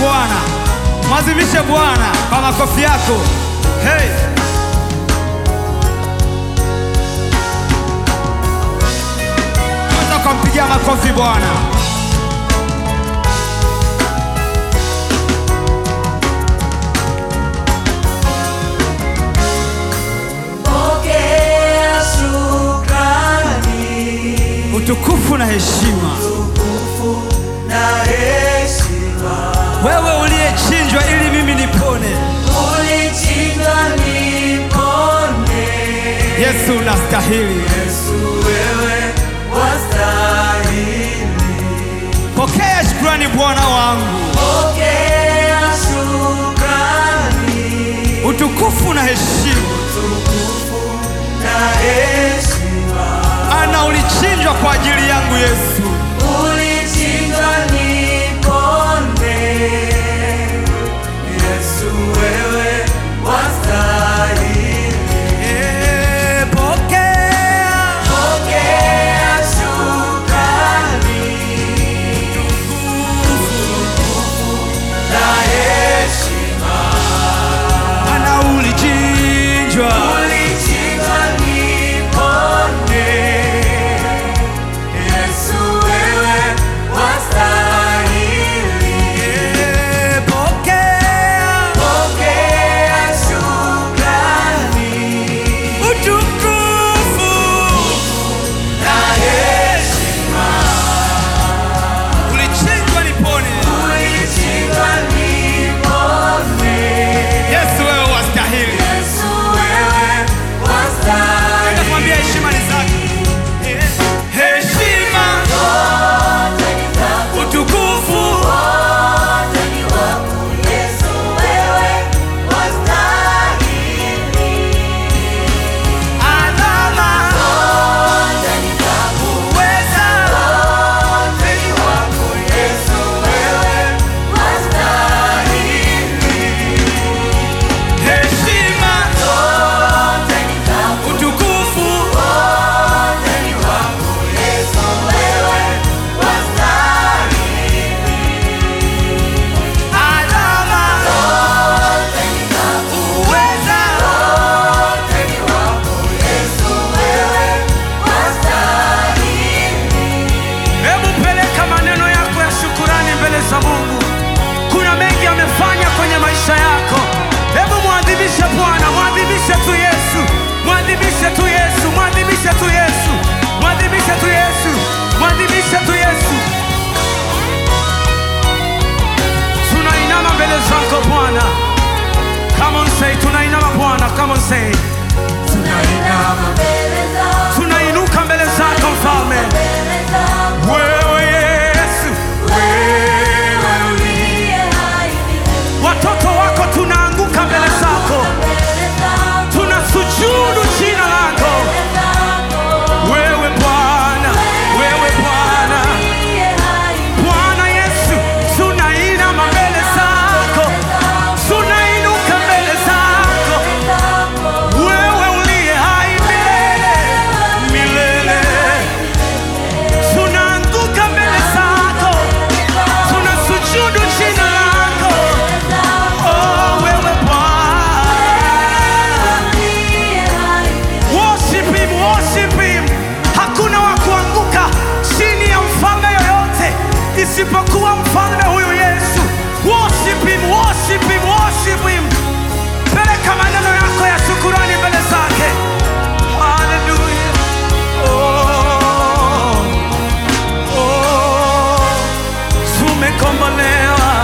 Bwana, mwazimishe Bwana kwa makofi yako. Hey! Unaweza kumpigia makofi Bwana. Pokea shukrani, Utukufu na heshima, utukufu na heshima. wewe uliyechinjwa ili mimi nipone. Ulichinjwa nipone. Yesu unastahili. Yesu wewe wastahili. Pokea shukrani Bwana wangu, Pokea shukrani, utukufu na heshima, utukufu na heshima. ana ulichinjwa kwa ajili yangu Yesu. Ulichinjwa nipone. Yesu wewe wastahili. Eh, Pokea Pokea shukrani, na heshima. ana ulichinjwa, Ulichinjwa nipone. Yesu wewe wastahili. Eh, pokea Pokea shukrani, utukufu, na heshima. ulichinjwa nipone. Ulichinjwa nipone. Yesu wewe wastahili. Yesu wewe wastahili. Nenda kumwambia heshima ni zake. Eh, Heshima, Zote ni zako, utukufu, zote ni wako. Yesu wewe wastahili. adhama, Zote ni zako, uweza, zote ni wako. Yesu wewe wastahili. heshima, Zote ni zako, utukufu, zote ni wako. Yesu wewe wastahili. adhama, Zote ni zako, uweza, zote ni wako. Yesu wewe wastahili. Hebu peleka maneno yako ya shukurani mbele za Mungu. Kuna mengi amefanya kwenye maisha yako. Hebu mwadhimishe Bwana, mwadhimishe tu Yesu, mwadhimishe tu Yesu, mwadhimishe tu Yesu, mwadhimishe tu Yesu, mwadhimishe tu Yesu. Tunainama mbele zako Bwana. Come on say, tunainama Bwana, come on say. Tunainama mbele zako, Tunainuka mbele zako Mfalme. mbele zako. Wewe Yesu, Wewe uliye hai milele. watoto wako tunaanguka mbele zako. Mbele zako, tunasujudu jina lako mbele zako. wewe Bwana, wewe Bwana, Uliye hai Bwana Yesu, tunainama mbele zako, tunainuka mbele zako, mbele zako. wewe uliye hai milele milele, tunaanguka mbele zako, tunasujudu jina lako, oh wewe Bwana. Uliye hai milele. Worship him, worship him. Hakuna wa kuanguka chini ya mfalme yoyote isipokuwa mfalme huyu Yesu. Worship him, worship him, worship him. Peleka maneno yako ya shukurani mbele zake. Hallelujah. Oh, oh, tumekombolewa.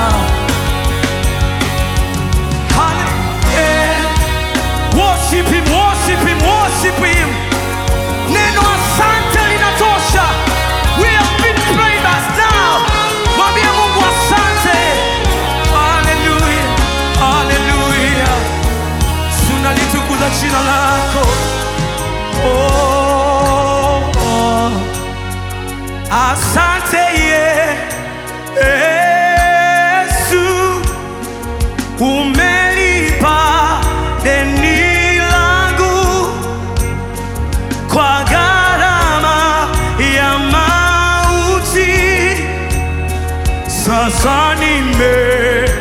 Hallelujah. Worship him, worship him, worship him. Neno asante linatosha. We have been prayed us now. Mwambie Mungu asante. Hallelujah. Hallelujah. Tunalitukuza jina lako. Oh, oh. Asante Yesu. Umelipa deni langu kwa gharama ya mauti. Sasa nime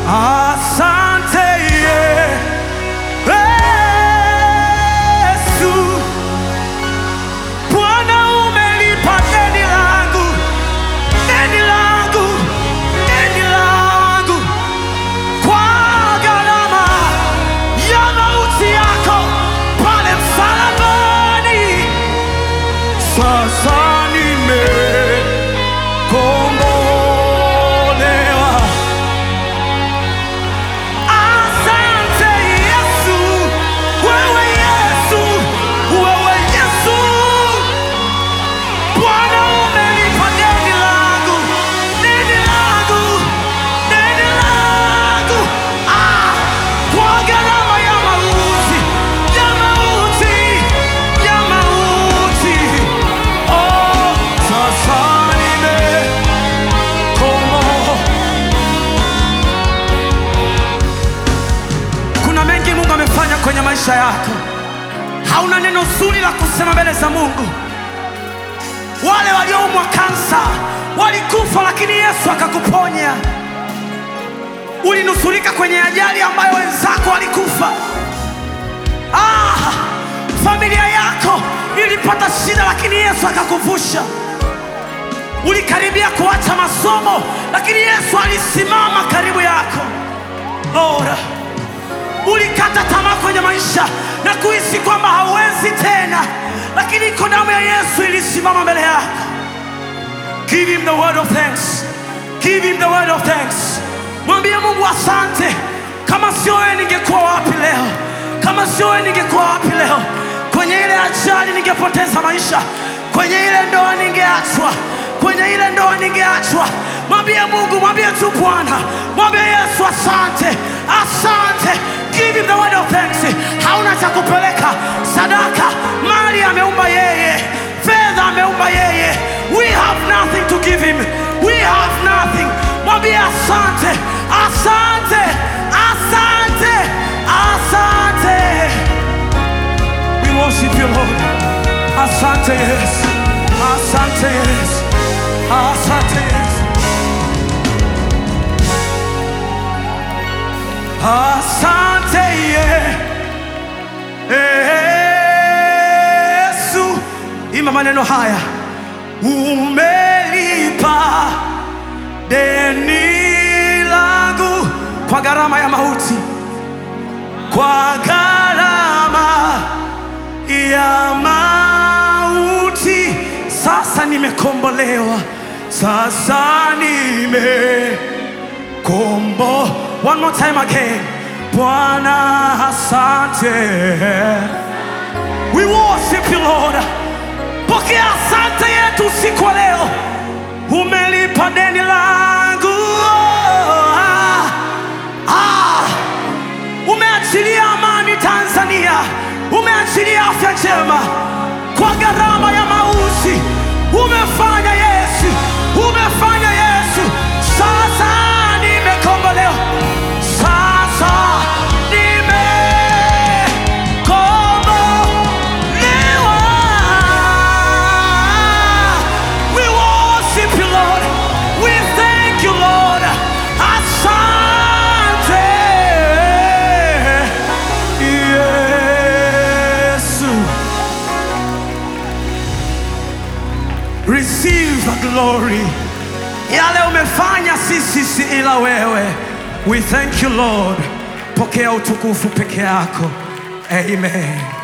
Asante Yesu, Bwana umelipa deni langu, deni langu, deni langu kwa gharama ya mauti yako pale msalabani. Sasa nimekombolewa. Asante Yesu, wewe Yesu, wewe Yesu. Bwana umelipa deni langu, deni langu, deni langu. Ah, kwa gharama ya mauti, ya mauti, ya mauti. Oh, sasa nimekombolewa. Kuna mengi Mungu amefanya kwenye maisha yako. Hauna neno zuri la kusema mbele za Mungu. Wale walioumwa kansa walikufa, lakini Yesu akakuponya. Ulinusurika kwenye ajali ambayo wenzako walikufa. Ah, familia yako ilipata shida, lakini Yesu akakuvusha. Ulikaribia kuacha masomo, lakini Yesu alisimama karibu yako. Lord, ulikata tamaa kwenye maisha na kuhisi kwamba hauwezi tena, lakini iko damu ya Yesu ilisimama mbele yako. Give him the word of thanks. Give him the word of thanks. Mwambie Mungu asante. Kama sio wewe ningekuwa wapi leo? Kama sio wewe ningekuwa wapi leo? Kwenye ile ajali ningepoteza maisha, kwenye ile ndoa ningeachwa, kwenye ile ndoa ningeachwa. Mwambie Mungu, mwambie tu Bwana, mwambie Yesu asante, asante. Give him the word of thanks. Hauna cha kupeleka sadaka, mali ameumba yeye, fedha ameumba yeye. We have nothing to give him. We have nothing. Mwambie asante, asante, asante, asante. We worship you, Lord. Asante Yesu, asante Yesu, asante Yesu, asante Ye- Yesu. Imba maneno haya, umelipa deni langu kwa gharama ya mauti, kwa gharama ya mauti. Sasa nimekombolewa, sasa nimekombo. One more time again, Bwana asante. We worship you Lord. Pokea asante yetu usiku wa leo. Umelipa deni langu. Ah, ah. Umeachilia amani Tanzania, umeachilia afya njema kwa gharama ya mauti. Umefanya Yesu, umefanya Yesu. Sasa nimekombolewa, sasa nimekombolewa. We worship you, Lord. We thank you, Lord. Asante Yesu. Receive the glory. Yale umefanya sisi si ila wewe. We thank you Lord. Pokea utukufu peke yako. Amen.